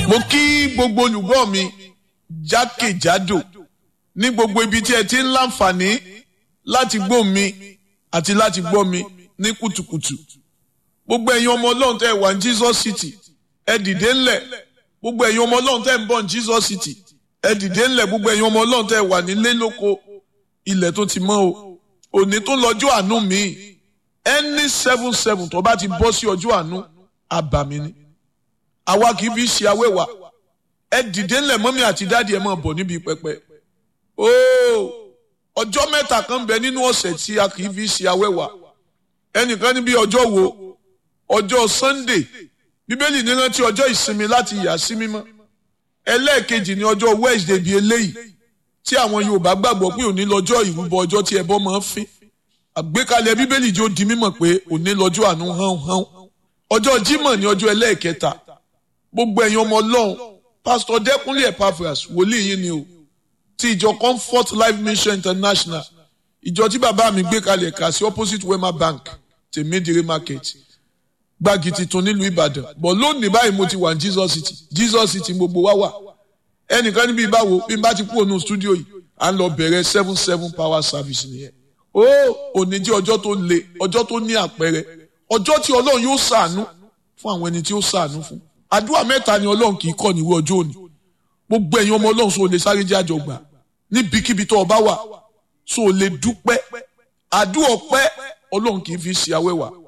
mo kí gbogbo olùgbọ́ mi jákèjádò ní gbogbo ibi tí ẹ ti ń láǹfààní láti gbọ́ mi àti láti gbọ́ mi ní kùtùkùtù gbogbo ẹ̀yin ọmọ ọlọ́run tẹ́ ẹ wà ní Jesus City ẹ dìde ńlẹ̀ gbogbo ẹ̀yin ọmọ ọlọ́run tẹ́ ẹ ń bọ̀ ní Jesus City ẹ dìde ńlẹ̀ gbogbo ẹ̀yin ọmọ ọlọ́run tẹ́ ẹ wà nílé lóko ilẹ̀ tó ti mọ́ o òní tó lọ́jọ́ àánú mi ẹni seven seven tó bá ti bọ́ sí ọjọ́ àánú àbàmì ni àwa kì í fi ṣe awẹ́wà ẹ dìde ńlẹ̀ mọ́mí àti dáàdi ẹ máa bọ̀ níbi pẹpẹ ooo ọjọ́ mẹ́ta kan bẹ nínú ọ̀sẹ̀ tí a kì í fi ṣe awẹ́wà ẹnìkan níbi ọjọ́ wo ọjọ́ Sunday bíbélì ní rántí ọjọ́ ìsinmi láti yà sí mímọ́ ẹlẹ́ẹ̀kejì ní ọjọ́ Wednesday bíi eléyìí tí àwọn Yorùbá gbàgbọ́ pé òní lọ́jọ́ ìrúbọ ọjọ́ tí ẹbọ máa ń fín àgbékalẹ̀ bíbélì jó di mímọ̀ pé òní lọ́jọ́ àánú hán hán ọjọ́ Jímọ̀ ní ọjọ́ ẹlẹ́ẹ̀kẹta gbogbo ẹ̀yin ọmọ Ọlọ́run pásítọ̀ Dẹ́kunlé Epaphras wòlíì yín ni o ti ìjọ Comfort Life Mission International ìjọ tí bàbá mi gbé kalẹ̀ kà sí opposite Wema Bank tèmídìrí market gbági titun nílùú Ìbàdàn bọ̀ lónìí báyìí mo ti wà ní Jesus City Jesus City gbogbo wa wà ẹnìkan níbi ìbáwo bí n bá ti kú ònú stúdíò yìí à ń lọ bẹ̀rẹ̀ seven seven power service nìyẹn ó òní jẹ́ ọjọ́ tó le ọjọ́ tó ní àpẹẹrẹ ọjọ́ tí Ọlọ́run yóò ṣàánú fún àwọn ẹni tí ó ṣàánú fún àdúrà mẹ́ta ni Ọlọ́run kì í kọ́ níwọ̀ ọjọ́ òní gbogbo ẹ̀yin ọmọ Ọlọ́run sọ lè sáré jẹ́ àjọ gbà níbikíbi tó o bá wà sọ lè dúpẹ́ àdúrà ọpẹ́ Ọlọ́run kì í fi ṣe awẹ́wà